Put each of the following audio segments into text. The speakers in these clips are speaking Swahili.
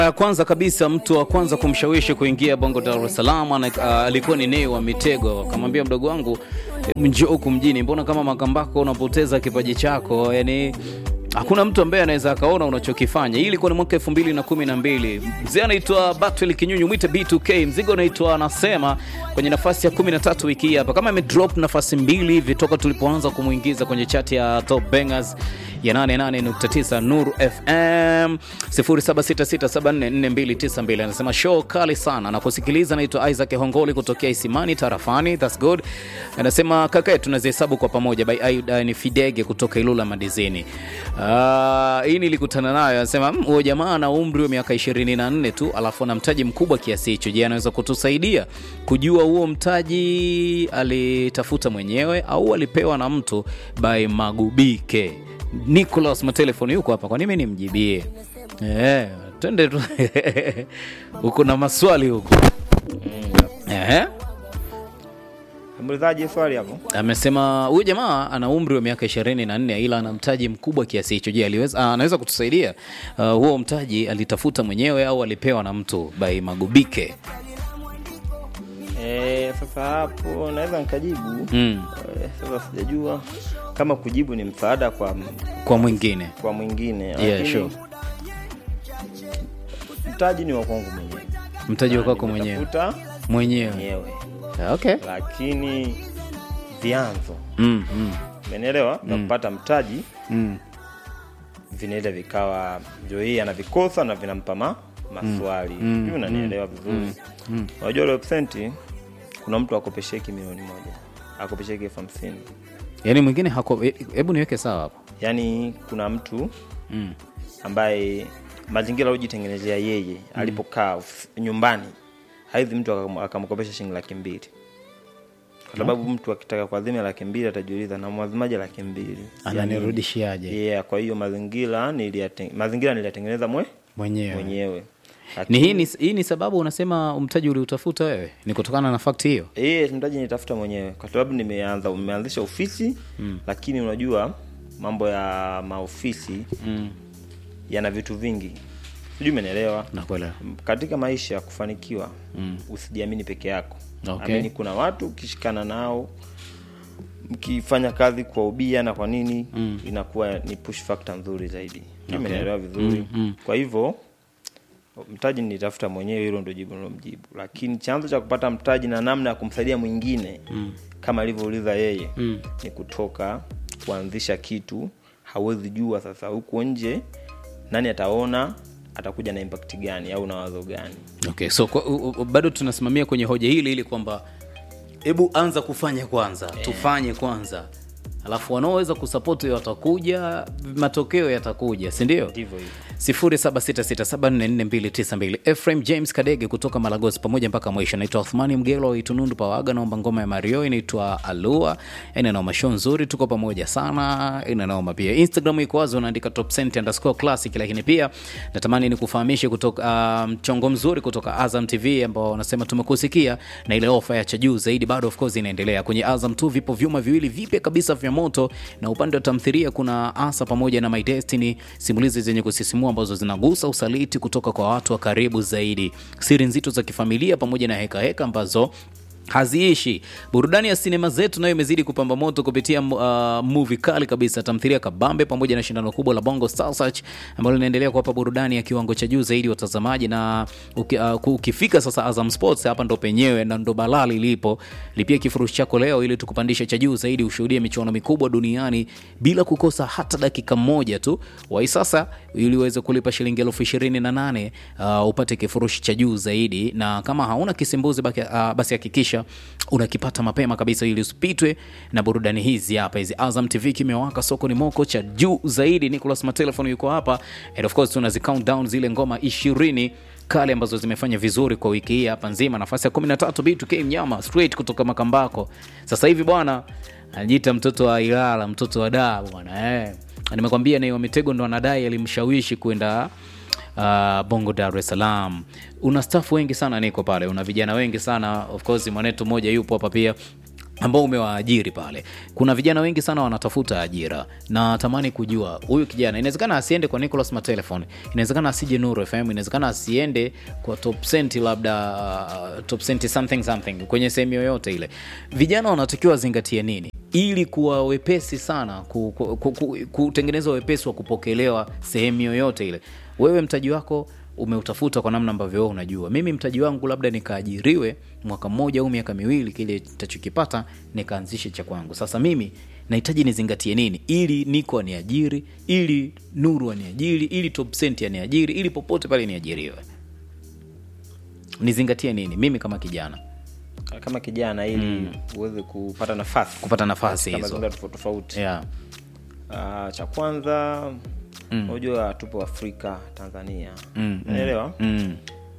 ya kwanza kabisa mtu wa kwanza kumshawishi kuingia Bongo Dar es Salaam ana- ah, alikuwa ni Nay wa Mitego. Akamwambia mdogo wangu, "Hebu njoo huku mjini, mbona kama Makambako unapoteza kipaji chako? Yani hakuna mtu ambaye anaweza akaona unachokifanya. Hii ilikuwa ni mwaka elfu mbili na kumi na mbili. Mzee anaitwa Batwel Kinyunyu, mwite B2K. Mzigo unaitwa anasema kwenye nafasi ya 13 wiki hii hapa, kama amedrop nafasi mbili hivi toka tulipoanza kumwingiza kwenye chati ya Top Bangers ya 88.9 Nuru FM 0766744292 anasema show kali sana na kusikiliza. Naitwa Isaac Hongoli kutokea Isimani tarafani, that's good. Anasema kaka, tunazihesabu kwa pamoja by Aida ni Fidege kutoka Ilula Madizini. Ah, hii nilikutana nayo, anasema "Mm, huyo jamaa ana umri wa miaka 24 tu, alafu ana mtaji mkubwa kiasi hicho. Je, anaweza kutusaidia kujua huo mtaji alitafuta mwenyewe au alipewa na mtu by Magubike? Nicholas matelefoni yuko hapa, kwa nini mimi nimjibie? Eh, twende tu huko na maswali huko. Ehe. Muulizaji swali hapo. Amesema huyu jamaa ana umri wa miaka 24 ila ana mtaji mkubwa kiasi hicho. Je, aliweza ah, anaweza kutusaidia? Ah, huo mtaji alitafuta mwenyewe au alipewa na mtu by Magubike? Eh, sasa hapo naweza nikajibu. Mm. Eh, sasa sijajua kama kujibu ni msaada kwa Kwa mwingine. kwa mwingine. Yeah, lakini sure. Mtaji ni wa kwangu mwenyewe. Mtaji wa Na kwako mwenyewe. nimetafuta Mwenyewe. mwenyewe. Okay. Lakini vyanzo Mm, mm, umenielewa vya kupata mtaji mm. vinaenda vikawa ndio hii anavikosa na vinampa ma maswali mm. mm. unanielewa vizuri unajua mm. mm. kuna mtu akopesheki milioni moja akopesheki elfu hamsini Yaani mwingine hako hebu niweke sawa hapo. yaani kuna mtu Mm. ambaye mazingira aliyojitengenezea yeye alipokaa ofis- nyumbani haizi mtu akam- akamkopesha shilingi laki mbili kwa sababu mtu akitaka kuazimia laki mbili atajiuliza namwazimaje laki mbili Ananirudishiaje? yeah, kwa hiyo mazingira niliyate- mazingira niliyatengeneza mwe Mwenyewe. mwenyewe Ni Lakini- hii ni, hii ni sababu unasema mtaji uliutafuta wewe? Ni kutokana na fakti hiyo? Eh, mtaji nitafuta mwenyewe kwa sababu nimeanza nimeanzisha ofisi mm. lakini unajua mambo ya maofisi Mm. yana vitu vingi sijui umenielewa Nakuelewa. katika maisha ya kufanikiwa mm. usijiamini peke yako Okay. amini kuna watu ukishikana nao mkifanya kazi kwa ubia na kwa nini mm. inakuwa ni push factor nzuri zaidi okay. umenielewa vizuri mm, mm. kwa hivyo mtaji nitafuta mwenyewe hilo ndo jibu nilomjibu lakini chanzo cha kupata mtaji na namna ya kumsaidia mwingine mm. kama alivyouliza yeye mm. ni kutoka kuanzisha kitu hawezi jua sasa huko nje nani ataona atakuja na impact gani au na wazo gani Okay, so kwa, u, u, bado tunasimamia kwenye hoja hili ili kwamba hebu anza kufanya kwanza, tufanye kwanza, alafu wanaoweza kusapoti watakuja, matokeo yatakuja, si ndio? ndivyo hivyo 0766744292 Ephraim James Kadege kutoka Malagosi pamoja mpaka mwisho. Naitwa Othmani Mgelo wa Itunundu Pawaga, naomba ngoma ya Mario inaitwa Alua. Ina noma show nzuri, tuko pamoja sana. Ina noma pia. Instagram iko wazi, unaandika top cent underscore classic, lakini pia natamani nikufahamishe kutoka mchongo mzuri kutoka Azam TV ambao wanasema tumekusikia na ile ofa ya cha juu zaidi bado of course inaendelea. Kwenye Azam tu vipo vyuma viwili vipya kabisa vya moto, na upande wa tamthilia kuna Asa pamoja na My Destiny, simulizi zenye kusisimua ambazo zinagusa usaliti kutoka kwa watu wa karibu zaidi, siri nzito za kifamilia pamoja na hekaheka heka ambazo haziishi. Burudani ya sinema zetu nayo imezidi kupamba moto kupitia uh, movie kali kabisa, tamthilia kabambe, pamoja na shindano kubwa la Bongo Star Search ambalo linaendelea kuwapa burudani ya kiwango cha juu zaidi watazamaji. Na uki, uh, ukifika sasa Azam Sports, hapa ndo penyewe na ndo balali lipo. Lipia kifurushi chako leo ili tukupandisha cha juu zaidi, ushuhudie michuano mikubwa duniani bila kukosa hata dakika moja tu. Wai sasa ili uweze kulipa shilingi elfu ishirini na nane uh, upate kifurushi cha juu zaidi, na kama hauna kisimbuzi baki, uh, basi hakikisha unakipata mapema kabisa ili usipitwe na burudani hizi hapa hizi. Azam TV kimewaka, soko ni moko cha juu zaidi. Nicholas Matelefon yuko hapa and of course tunazi count down zile ngoma ishirini kale ambazo zimefanya vizuri kwa wiki hii hapa nzima. Nafasi ya 13 B2K mnyama straight kutoka Makambako. Sasa hivi bwana anajiita mtoto wa Ilala, mtoto wa daa bwana eh. Nimekwambia Nay wa Mitego ndo anadai alimshawishi kwenda uh, Bongo Dar es Salaam. Una staff wengi sana niko pale, una vijana wengi sana of course, mwanetu mmoja yupo hapa pia ambao umewaajiri pale kuna vijana wengi sana wanatafuta ajira na tamani kujua huyu kijana inawezekana asiende kwa nicolas matelefon inawezekana asije nuru fm inawezekana asiende kwa top cent labda uh, top cent something something kwenye sehemu yoyote ile vijana wanatakiwa wazingatie nini ili kuwa wepesi sana ku, ku, ku, ku, kutengeneza wepesi wa kupokelewa sehemu yoyote ile wewe mtaji wako umeutafuta kwa namna ambavyo wewe unajua mimi mtaji wangu labda nikaajiriwe mwaka mmoja au miaka miwili kile tachokipata nikaanzishe cha kwangu sasa mimi nahitaji nizingatie nini ili niko aniajiri ili nuru aniajiri ili top cent aniajiri ili popote pale niajiriwe nizingatie nini mimi kama kijana kama kijana ili uweze kupata nafasi kupata nafasi kama hizo mazingira tofauti tofauti yeah. Ah, cha kwanza unajua tupo afrika tanzania unaelewa mm.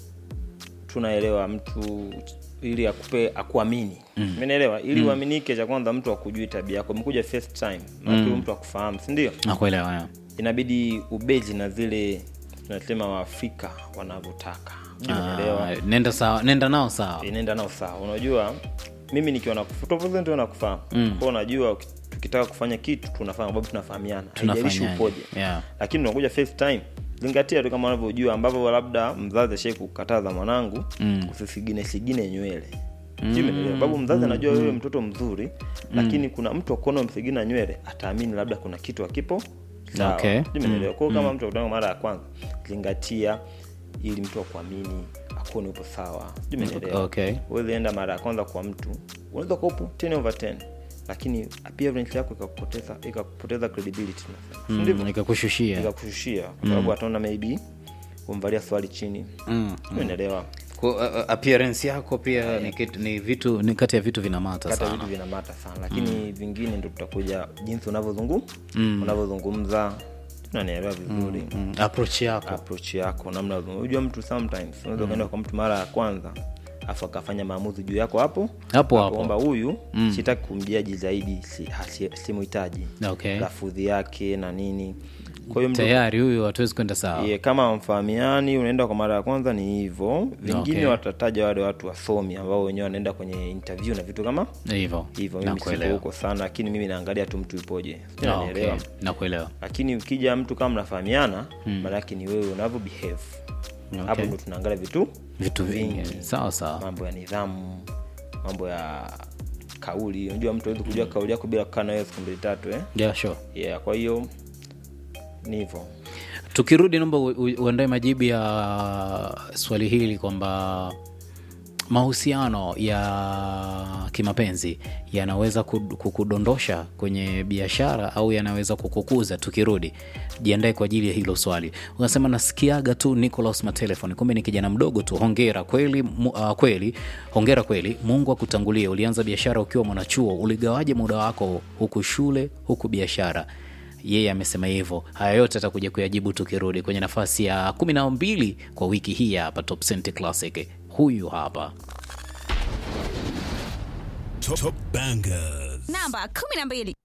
tunaelewa mtu ili akupe akuamini umeelewa ili uaminike cha kwanza mtu akujui tabia yako umekuja first time mm. mtu akufahamu si ndio nakuelewa yeah. inabidi ubezi na zile tunasema waafrika wanavyotaka umeelewa Ah, nenda sawa nenda nao sawa inaenda nao sawa unajua mimi nikiwa nakufahamu mm. kwa unajua uki- tukitaka kufanya kitu tunafanya sababu tunafahamiana haijalishi Tunafanyaje? upoje Yeah. lakini unakuja first time zingatia tu kama unavyojua ambavyo labda mzazi ashai kukataza mwanangu mm. usisigine sigine nywele mm. sababu mzazi anajua wewe mtoto mzuri lakini kuna mtu akuona umsigina nywele ataamini labda kuna kitu akipo sawa Okay. Umeelewa? Kwa hiyo kama mtu akutana mara ya kwanza zingatia ili mtu akuamini akuone upo sawa Sijui umeelewa? Okay. Huwezi enda mara ya kwanza kwa mtu unaweza kuwa upo 10 over 10 lakini appearance yako ikakupoteza ikakupoteza credibility tunasema. Si ndivyo? mm, nikakushushia ikakushushia kwa sababu ataona maybe umvalia swali chini mm. umeelewa Kwa, uh, uh, appearance yako pia ni, kitu, ni vitu ni kati ya vitu vinamata kata sana vitu vinamata sana lakini vingine ndo tutakuja jinsi unavyozungum unavyozungumza unanielewa vizuri mm. approach yako approach yako namna unajua mtu sometimes unaweza ukaenda kwa mtu mara ya kwanza afu akafanya maamuzi juu yako hapo Hapo hapo. kwamba huyu sitaki kumjaji zaidi si- hasi- simuhitaji Okay. lafudhi yake na nini kwa hiyo mtu tayari huyu hatuwezi kwenda sawa Ye, kama mfahamiani unaenda kwa mara ya kwanza ni hivyo vingine Okay. watataja wale watu wasomi ambao wenyewe wanaenda kwenye interview na vitu kama hivyo hivyo mimi siko nakuelewa huko sana lakini mimi naangalia tu mtu ipoje Sijui Ah, unanielewa? okay. nakuelewa lakini ukija mtu kama mnafahamiana maanake ni wewe unavyo behave hapo ndo tunaangalia vitu vitu vingi sawa sawa mambo ya nidhamu mambo ya kauli unajua mtu awezi kujua kauli yako bila kukaa nawewe siku mbili tatu eh? yeah, sure. yeah, kwa hiyo ni hivyo tukirudi naomba u- u- uandae majibu ya swali hili kwamba mahusiano ya kimapenzi yanaweza kud- kukudondosha kwenye biashara au yanaweza kukukuza tukirudi jiandae kwa ajili ya hilo swali unasema nasikiaga tu nicolas matelefoni kumbe ni kijana mdogo tu hongera kweli mu, uh, kweli hongera kweli mungu akutangulie ulianza biashara ukiwa mwanachuo uligawaje muda wako huku shule huku biashara yeye amesema hivyo haya yote atakuja kuyajibu tukirudi kwenye nafasi ya kumi na mbili kwa wiki hii hapa top Cent classic huyu hapa Top, top bangers. namba 12